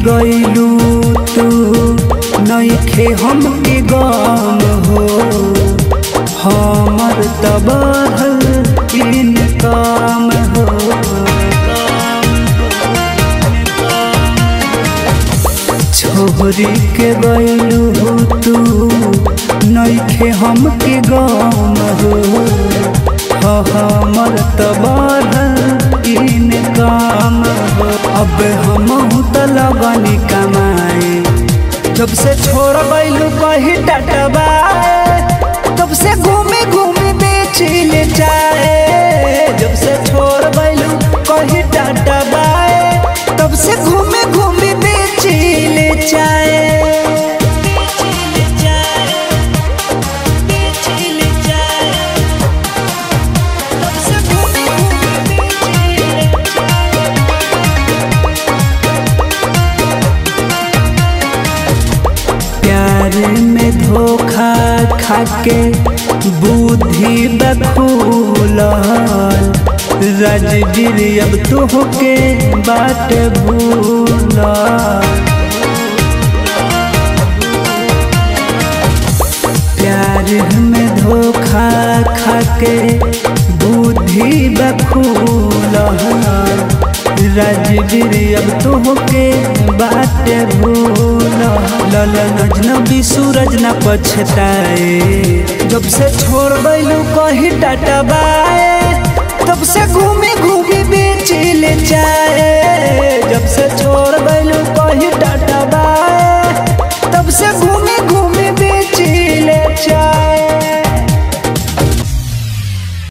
गईलू तू नईखे हमके गम हो हमर तबाहल इन काम हो छोरी के गईलू तू नईखे हमके गम हो हमर तबाहल इन काम हो अब हम त लगनी कमाए जब से छोड़ गईलू कही टटबाए तब से घूमे घूमे बेचिल जाए जब से छोड़ गईलू कही टटबाए तब से घूमे घूमे बेचिल जाए प्यार में धोखा खाके बुद्धि बखूल राजवीर अब तोहके बाट भूल प्यार में धोखा खाके बुद्धि बखूल राजवीर अब तोहके बाट भूल ललन अजनबी सूरज न पछताए जब से छोड़ गईलू कही टटबाए तब से घूमे घूमे बेचिल जाए